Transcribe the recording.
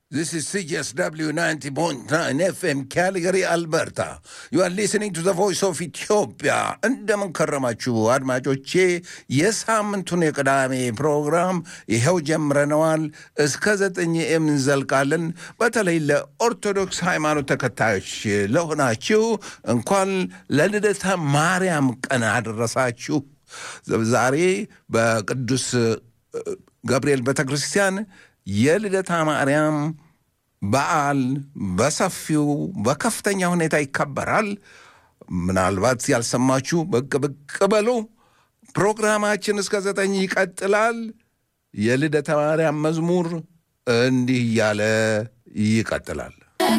This is CSW 90.9 FM Calgary, Alberta. You are listening to the voice of Ethiopia. እንደምን ከረማችሁ አድማጮቼ። የሳምንቱን የቅዳሜ ፕሮግራም ይኸው ጀምረነዋል። እስከ ዘጠኝ የምንዘልቃለን። በተለይ ለኦርቶዶክስ ሃይማኖት ተከታዮች ለሆናችሁ እንኳን ለልደታ ማርያም ቀን አደረሳችሁ። ዛሬ በቅዱስ ገብርኤል ቤተ ክርስቲያን የልደታ ማርያም በዓል በሰፊው በከፍተኛ ሁኔታ ይከበራል። ምናልባት ያልሰማችሁ ብቅ ብቅ በሉ። ፕሮግራማችን እስከ ዘጠኝ ይቀጥላል። የልደታ ማርያም መዝሙር እንዲህ እያለ ይቀጥላል።